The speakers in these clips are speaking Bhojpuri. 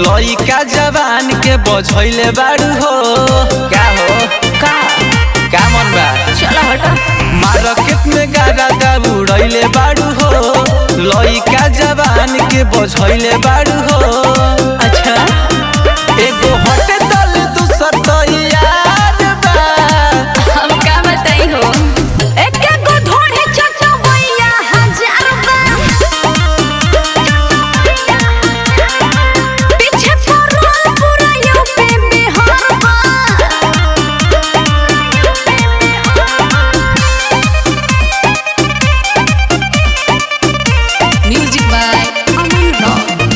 लइका जवान के बझैले बाड़ू हो का हो का का मन बा चला हटा मार्केट में गाड़ा दा उड़ैले बाड़ू हो लइका जवान के बझैले बाड़ू हो अच्छा एगो हटे दल दूसर तो यार बा हम का बताई हो एक एक गो ढोढ़े चटवैया हजार बा पीछे पड़ल पूरा यूपी बिहार बा म्यूजिक बाय अमन रॉक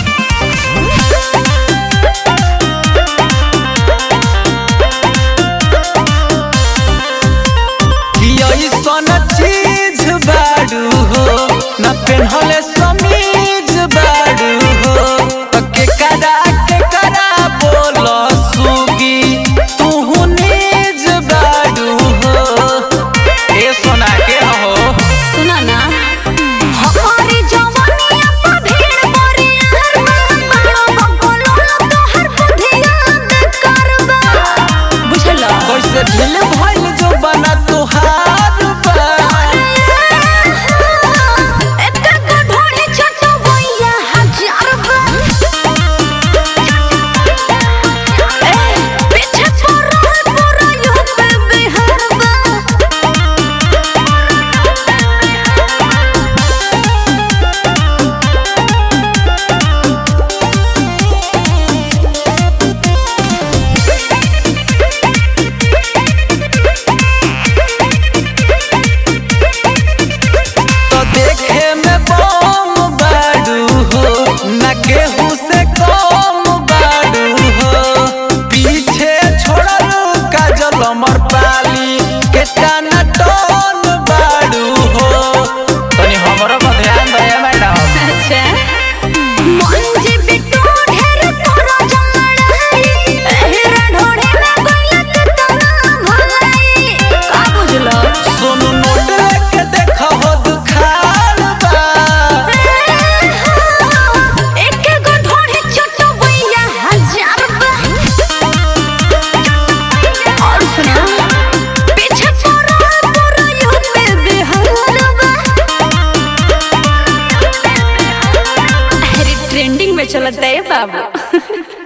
कि ऐसन चीज बाड़ू हो न पेन्हले समीज बाड़ू हो त के करा के करा बोल सुगी तू निज बाड़ू हो ए सोना के हो सुना ना हमारी जवानिया पे भीड़ मोरियार बड़ा बंगलो तोहर बुधिया करबा बुझला कैसे ढील भइल जो बना तोहार बा एक गो ढोढ़े चटवैया हजार बा ए पीछे पड़ल पूरा यूपी बिहार बा तो देखे में बम बाड़ू हो न केहू से कम बाड़ू हो पीछे छोड़ल काजल अमर पाली के टाना टोन बाड़ू हो तनी हमरो पर ध्यान दे मैडम अच्छा मंजी बिट्टू ढेर तोरा जलड़ाई एहरा ढोढ़े में गलत तना भलाई का बुझलो सोनू नोट लेके देख हो दुखार बा एक गो ढोढ़े चटवैया हजार बा और सुना पीछे पड़ल पूरा यूपी बिहार बा अरे ट्रेंडिंग में चलता है बाबू